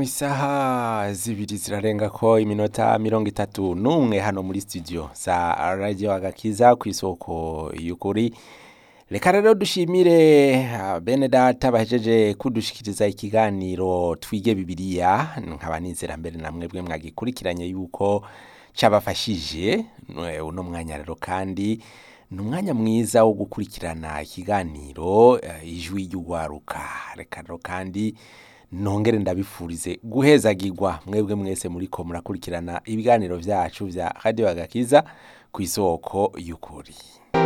isaha zibiri zirarenga ko iminota mirongo itatu n'umwe hano muri studio za radio agakiza ku isoko y'ukuri reka rero dushimire ah, bene data bahejeje kudushikiriza ikiganiro twige bibiliya nkaba nizera mbere na mwebwe mwagikurikiranye yuko cabafashije Eh, uno mwanya rero kandi ni umwanya mwiza wo gukurikirana ikiganiro eh, ijwi ry'ugwaruka reka rero kandi nongere ndabifurize guhezagirwa mwebwe mwese muriko murakurikirana ibiganiro vyacu vya radio agakiza ku isoko y'ukuri